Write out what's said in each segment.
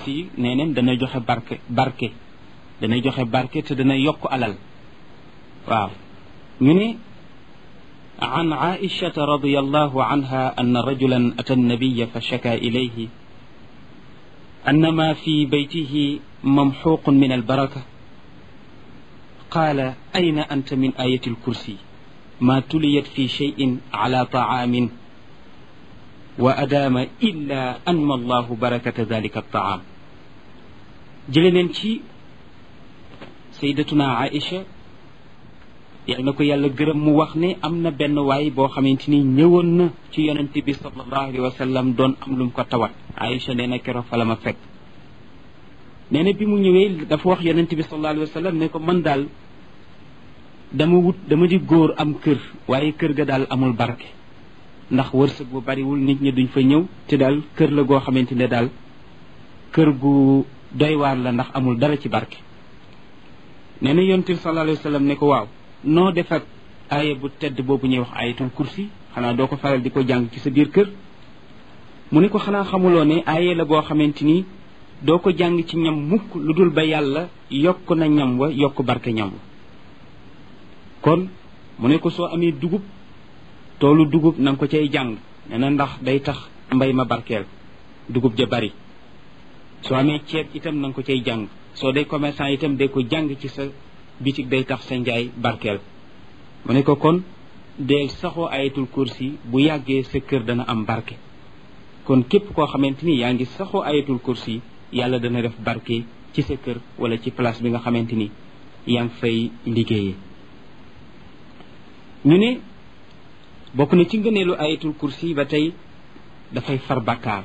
kursi nee neen dana joxe barke barke dana joxe barke te dana yokk alal waaw ñu ne عن عائشة رضي الله عنها أن رجلا أتى النبي فشكى إليه أن ما في بيته ممحوق من البركة قال أين أنت من آية الكرسي ما تليت في شيء على طعام وأدام إلا أنمى الله بركة ذلك الطعام جلننتي سيدتنا عائشة yal na ko yàlla gërëm mu wax ne am na benn waay boo xamante ni ñëwoon na ci yonent bi sallallahu alayhi wa sallam doon am lu mu ko tawat Aïcha nee na keroog fa la ma fekk nee na bi mu ñëwee dafa wax yonent bi sallallahu alayhi wa sallam ne ko man daal dama wut dama di góor am kër waaye kër ga daal amul barke ndax wërsëg bu bariwul nit ñi duñ fa ñëw te daal kër la goo xamante ne daal kër gu doy waar la ndax amul dara ci barke nee na yonent bi sallallahu alayhi wa sallam ne ko waaw noo def ak aaya bu tedd boobu ñuy wax ayatul kursi xanaa doo ko faral di ko jàng ci sa biir kër mu ne ko xanaa xamuloo ne aaya la boo xamante ni doo ko jàng ci ñam mukk lu dul ba yàlla yokk na ñam wa yokk barke ñam wa kon mu ne ko soo amee dugub toolu dugub na nga ko cay jàng nee na ndax day tax mbay ma barkeel dugub ja bari soo amee ceeb itam na nga ko cay jàng soo dee commerçant itam day ko jàng ci sa bitig day tax sa njaay barkeel mu ne ko kon deel saxoo ayatul kursi bu yàggee sa kër dana am barke kon képp koo xamante ni yaa ngi saxoo ayatul kursi yàlla dana def barke ci sa kër wala ci place bi nga xamante ni yaa ngi fay liggéeyee ñu ne bokk na ci ngëneelu ayatul kursi ba tey dafay far bakkaar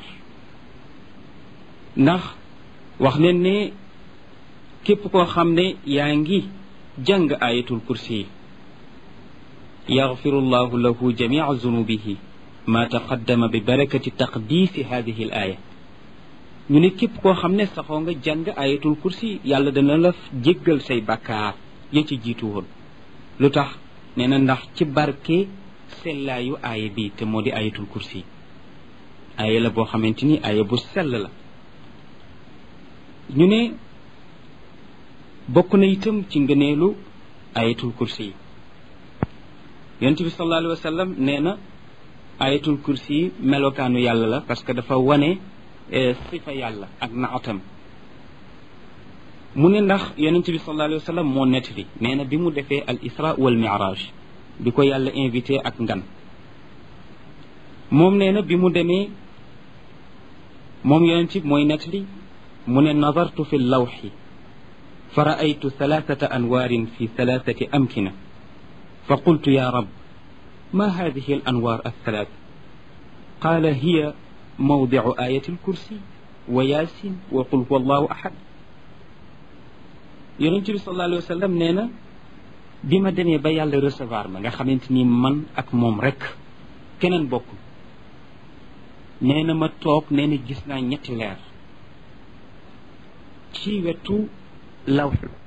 ndax wax nañ ne képp koo xam ne yaa ngi jàng ayatul kursi yaxfiru llahu lahu jamica zunubihi ma taqaddama bi barakati taqdiisi hadihi al aya ñu ne képp koo xam ne saxoo nga jàng ayatul kursi yàlla dana la jéggal say bakkaar ya ci jiitu woon lu tax nee na ndax ci barke sellaayu aaya bi te moo di ayatul kursi aaya la boo xamante ni aaya bu sell la ñu ne bokk na itam ci ngëneelu ayatul kursi yi yonent bi sallallahu alayhi wa sallam nee na ayatul kursi yi melokaanu yàlla la parce que dafa wane sifa yàlla ak naatam mu ne ndax yonent bi sallallahu alayhi wa sallam moo nettali nee na bi mu defee al isra wal miraj bi ko yàlla invité ak ngan moom nee na bi mu demee moom yonent bi mooy nettali mu ne nazartu fi lawxi fa raaytu thalathata anwaarin fi thalathati amkina fa qultu ya rab ma hadihi al anwaar althalath qaala hiya mawdicu ayati alkursi wa yaasin wa qul huwa allahu ahad yonente bi sallallahu alayhi wa sallam nee na bi ma demee ba yàlla recevoir ma nga xamante ni man ak moom rek keneen bokkul nee na ma toog nee na gis naa ñetti leer ci wetu lawx